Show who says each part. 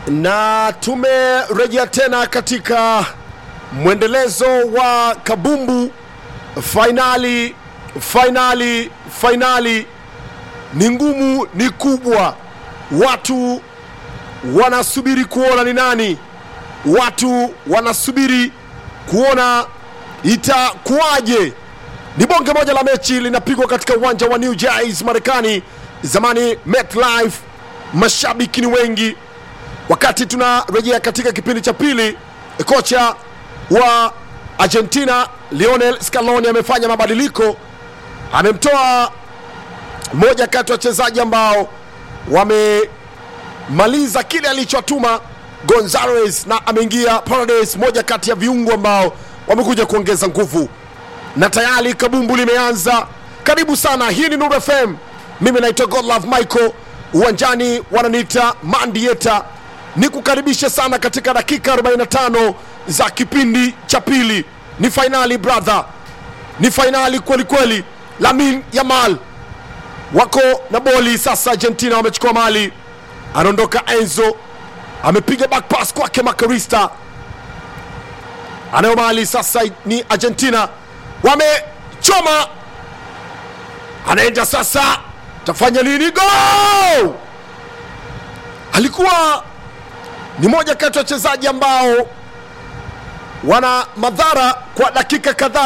Speaker 1: na tumerejea tena katika mwendelezo wa kabumbu fainali fainali fainali ni ngumu ni kubwa watu wanasubiri kuona ni nani watu wanasubiri kuona itakuwaje ni bonge moja la mechi linapigwa katika uwanja wa New Jersey Marekani, zamani MetLife. Mashabiki ni wengi. Wakati tunarejea katika kipindi cha pili, kocha wa Argentina Lionel Scaloni amefanya mabadiliko, amemtoa mmoja kati ya wachezaji ambao wamemaliza kile alichotuma Gonzalez, na ameingia Paredes, moja kati ya viungo ambao wamekuja kuongeza nguvu na tayari kabumbu limeanza. Karibu sana, hii ni Nuru FM. Mimi naitwa Godlove Michael, uwanjani wananiita Mandieta. Ni kukaribisha sana katika dakika 45 za kipindi cha pili. Ni fainali brother, ni fainali kweli kweli. Lamin Yamal wako na boli sasa. Argentina wamechukua mali, anaondoka Enzo, amepiga back pass kwake Makarista, anayo mali sasa. Ni Argentina wamechoma, anaenda sasa, tafanya nini? Go! Alikuwa ni moja kati ya wachezaji ambao wana madhara kwa dakika kadhaa.